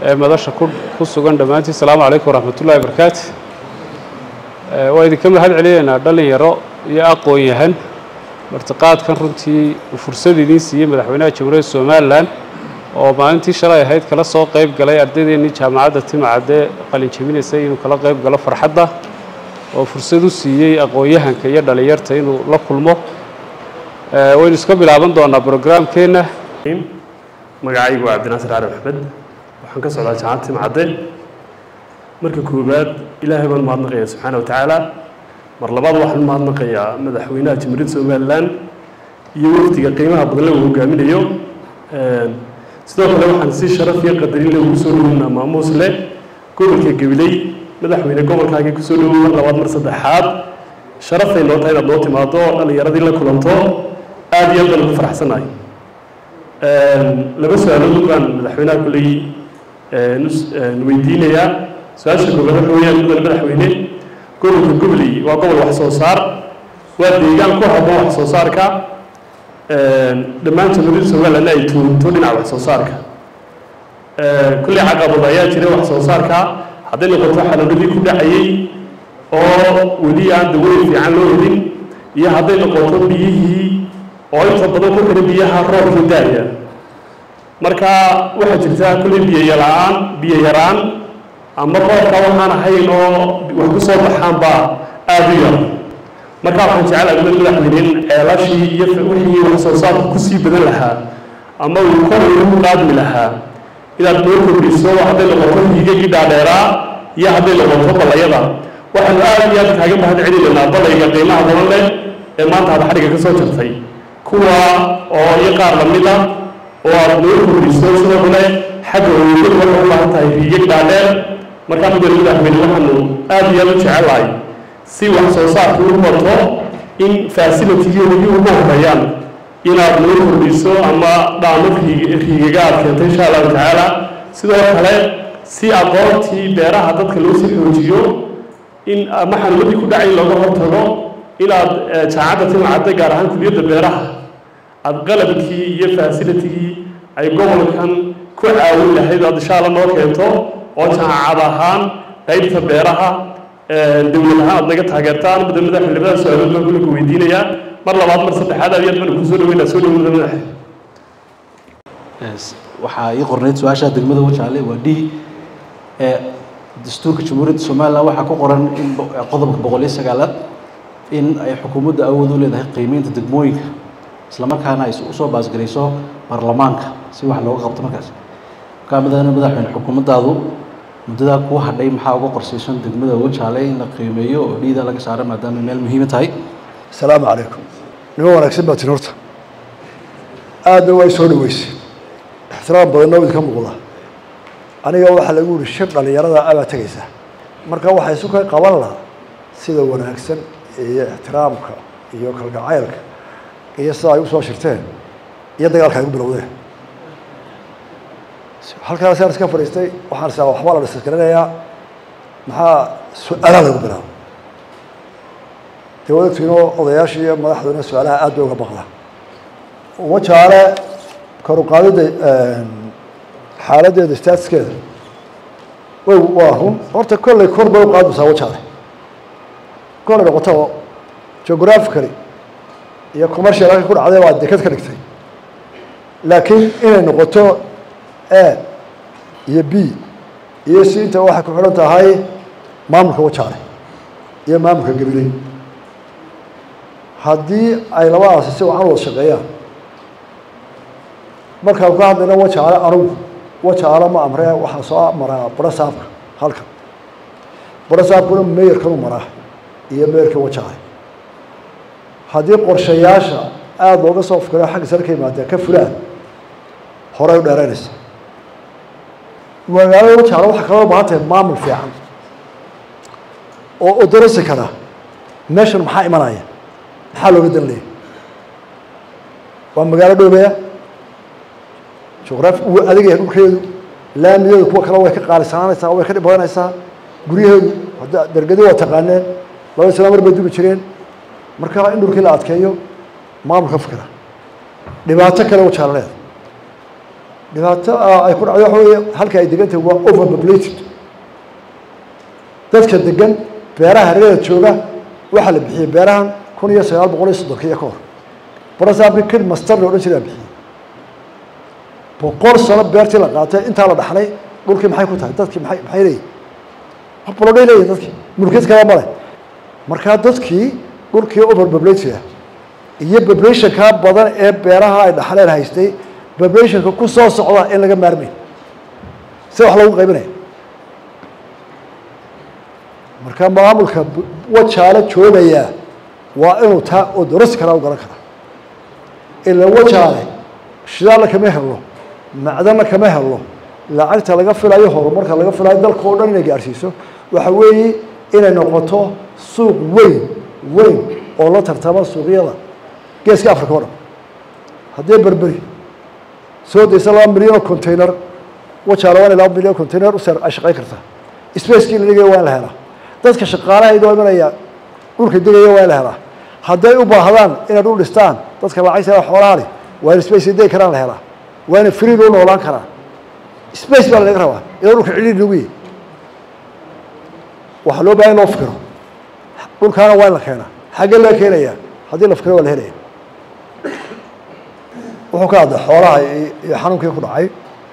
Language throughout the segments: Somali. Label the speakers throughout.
Speaker 1: ee madasha ku ku sugan dhammaantiin asalaamu calaykum waraxmatullahi wabarakaatu waa idinka mahad celinaynaa dhalinyaro iyo aqoon yahan martiqaadkan runtii uu fursad idiin siiyey madaxweynaha jamhuuriyadda somalilan oo maalintii shalay ahayd kala soo qayb galay ardaydeenii jaamacadda timacadde qalin jebinaysay inuu kala qayb galo farxadda oo fursad u siiyey aqoon-yahanka iyo dhalinyarta inuu la kulmo waynu iska bilaaban doonaa brograamkeenna
Speaker 2: magacaygu waa cabdinaasir cali maxmed waxaan ka socdaa jaamacad timcadde marka koowaad ilaahay baan mahadnaqaya subxaana wa tacaala mar labaad waxaan mahadnaqayaa madaxweynaha jamhuuriyadda somalilan iyo wafdiga qiimaha badan le uu hogaaminayo sidoo kale waxaan si sharaf iyo qadarin le ugu soo dhaweynaa maamuus leh gobolka gabiley madaxweyne gobolkaagii kusoo dhawow mar labaad mar saddexaad sharafay noo tahay inaad noo timaado dhallinyaradii la kulanto aada iyo aad baan ugu faraxsanahay laba su-aalood baan madaxweynaha kulley weydiinayaa su-aasha koobaad waxa weeyaan mudan madaxweyne gobolka gobley waa gobol wax soo saar waa deegaan ku habboon wax soo saarka dhammaan jamhuuriyadda somalilandna ay tuunto dhinaca wax soo saarka kulley caqabad ayaa jiray wax soo saarka hadday noqoto xanuunadii ku dhacayey oo weli aan daweyn fiican loo helin iyo hadday noqoto biyihii oo inta badan ku xidhan biyaha roobka daaya marka waxaa jirta kulley biyo la-aan biyo yaraan ama roobka waxaan ahayn oo wax ku soo baxaanba aada u yar marka waxaan jecelahay mid madaxweyne in ceelashii iyo wixii wax soo saarku kusii badan lahaa ama uu kor ugu qaadmi lahaa inaad noo kordhiso hadday noqoto hiigagii dhaadheeraa iyo hadday noqoto ballayada waxaanu aada iyo aad kaaga mahad celinaynaa ballayga qiimaha badan leh ee maanta aad xadhigga ka soo jartay kuwa oo iyo qaar lamid ah oo aad noo kordhiso sidoo kale xagga oogadu waxay u baahan tahay hiigag dhaadheer markaa mudan madaxweyne waxaanu aada iyo aada u jecelahay si wax soo saarku u bato in facilitigii weli ugu horeeyaan inaad noo kordhiso ama dhaamo riigaga aad keento insha allahu tacaala sidoo kale si aqoontii beeraha dadka loo sii xoojiyo in ama xanuunadii ku dhacay looga hortago inaad jaamacadda timacadda gaar ahaan kuliyadda beeraha aada qalabkii iyo facilitigii ay gobolkan ku caawin lahayd aad insha alla noo keento oo jaamacad ahaan qaybta beeraha dowlad ahaan aad naga taageertaan mudda madaxweyne labada su-aalood baan kulanka weydiinayaa mar labaad mar saddexaad aad iyo aad baan kusoo dhaweynaa soo dhawo mudda madaxe
Speaker 3: waxaa ii qornayd su-aasha degmada wajaale waa d dastuurka jamhuuriyadda somalilan waxaa ku qoran in qodobka boqol iyo sagaalaad in ay xukuumadda awood u leedahay qiimeynta degmooyinka islamarkaana ay usoo baasgarayso baarlamaanka si wax looga qabto markaas markaa madaxweyne madaxweyne xukuumaddaadu muddadaa kuu hadhay maxaa uga qorsaysan degmada wajaale in la qiimeeyo oo dhiida laga saaro maadaama meel muhiima tahay
Speaker 4: asalaamu calaykum nimo wanaagsan baa tin horta aadna waa soo dhaweysay ixtiraam badanna idinka muuqda aniga waxaa lagu yihi shir dhalinyarada abaa tegaysa marka waxay isu ka qaban lahaa sida wanaagsan iyo ixtiraamka iyo kalgacaylka iyo sida ay usoo shirteen iyo dagaalka ay u bilowdeen halkaasaan iska fadhiistay waxaan isaa waxbaa la disasgaranayaa maxaa su-aalaha lagu bilaabo dee wadagtiinoo odayaashii iyo madaxduna su-aalaha aad bay uga baqda wajaale kor u qaadida xaaladeeda statuskeeda way waa run horta kolley kor bay u qaadmaysaa wajaale kolley noqoto geographically iyo commercial halka ku dhacday waa dekad ka dhigtay laakiin inay noqoto a iyo b iyo c inta waxay ku xidhan tahay maamulka wajaale iyo maamulka gabiley haddii ay labadaasi si wacan wada shaqeeyaan markaan ka hadlayna wajaale anugu wajaale ma amree waxaa soo maraa barasaabka halkan barasaabkuna meeyarkanu maraa iyo meeyarka wajaale haddii qorshayaasha aada looga soo fikiro xagga sare ka yimaadee ka fulaan horey u dheeraynaysa magaalada wajaale waxaa kaloo baahan tahay maamul fiican oo odarasi kara meeshan maxaa imanaya maxaa looga dan leeya waa magaalo dhoobeya juqraafi wuu adag yahay dhulkeedu laamiyadu kuwa kale way ka qaalisanaanaysaa way ka dhib badanaysaa guryaheedu hadda dergadi waa taqaaneen laba isla mar bay dubi jireen marka in dhulkii la adkeeyo maamulka fikra dhibaato kale wajaale leeda dhibaato ay ku dhacday waxa weeye halka ay degan tahay waa overpopulated dadka degan beeraha hareerada jooga waxaa la bixiyey beerahan kun iyo sagaal boqol iyo soddonkiiyo ka hor barasaabki kid master la odhan jiraa bixiyey boqol sano beertii la qaatay intaa la dhaxlay dhulkii maxay ku tahay dadkii maay maxay leeyihin bolodhay leeyihin dadkii mulkiyad kala male markaa dadkii dhulkii overpopulated ah iyo populationkaa badan ee beeraha ay dhaxleen haystay populationka ku soo socda in laga maarmay si wax lagu qaybinaya marka maamulka wajaale joogayaa waa inuu taa oo dorasi karaa u garan karaa ila wajaale shidaalna kama helo macdanna kama helo lacagta laga filayo horumarka laga filayo dalka oo dhan inay gaarsiiso waxa weeye inay noqoto suuq weyn weyn oo la tartama suuqyada geeska africa o dhan haddii berberi soo daysa laba milyan oo container wajaale waa inay laba milyan o container u ay shaqayn kartaa spacekii la dhigaya waa in la helaa dadka shaqaalahaydo imanaya dhulka degaya waa in la helaa hadday u baahdaan inay dhul dhistaan dadka lacagta xoolaha leh waa in space degi karaan la helaa waa ina free loo noolaan karaa space baa laga rabaa iyadoo dhulka cidhiir lagu yahy waxaa loo bahan in loo fikiro dhulkaana waa in la keenaa xaggee laga keenaya haddii la fikiro waa la helaya wuxuu ka hadlay xoolaha iyo xanuunkii ku dhacay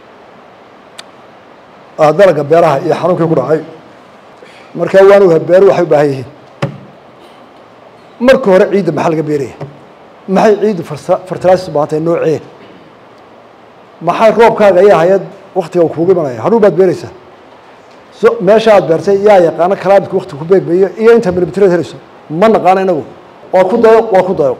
Speaker 4: dalaga beeraha iyo xanuunkii ku dhacay markaa waan ogahay beeru waxay u baahan yihiin marka hore ciidda maxaa laga beeraya maxay ciiddu fertilizers baahantay noocee maxay roobkaaga ayaa hayad waktiga uu kuugu imanaya hadhuu baad beereysaa so meesha aad beertay yaa yaqaano kalaamidka wakti ku beegmayo iyo inta milimitraad helayso ma naqaano inagu waa ku dayo waa ku dayo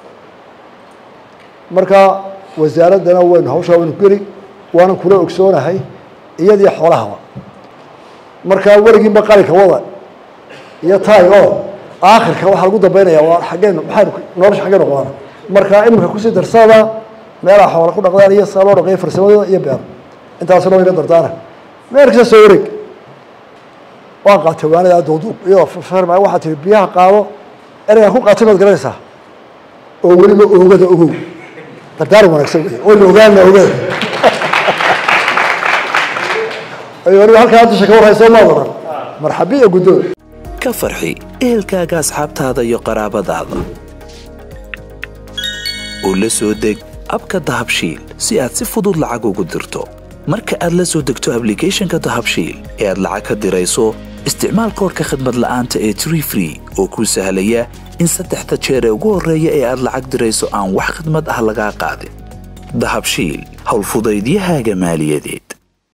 Speaker 4: marka wasaaraddana waynu hawshaa waynu geli waanan kula ogsoonahay iyadii xoolahaba markaa weligiinba qalinka wada iyo taay oo aakhirka waxaa lagu dambeynaya waa xaggeen maxaynu nolosha xaggeen noqdaan markaa iminka kusii darsada meelaha xoola ku dhaqdaan iyo saa loo dhaqeeyo farsamadooda iyo beer intaasna wayna dardaana meel kasta soo wareeg waan qaatay waanada duuduub iyadoo farma waxaa tihi biyaha qaado ereygaan ku qaatay maad garanaysaa oo weliba oogada ogow dardaar wanaagsan wey wayna ogaana ogada waliba halkaa dusha ka warhayso ma wadan marxabiya guddoon
Speaker 5: ka farxi ehelkaaga asxaabtaada iyo qaraabadaada oo la soo deg abka dahabshiil si aad si fudud lacag ugu dirto marka aad la soo degto ablicathonka dahabshiil ee aad lacag ka dirayso isticmaal koorka khadmad la'aanta ee tree free oo kuu sahlaya in saddexda jeer ee ugu horreeya ee aad lacag dirayso aan wax khadmad ah lagaa qaadin dahabshiil howlfudaydiyahaaga maaliyadeed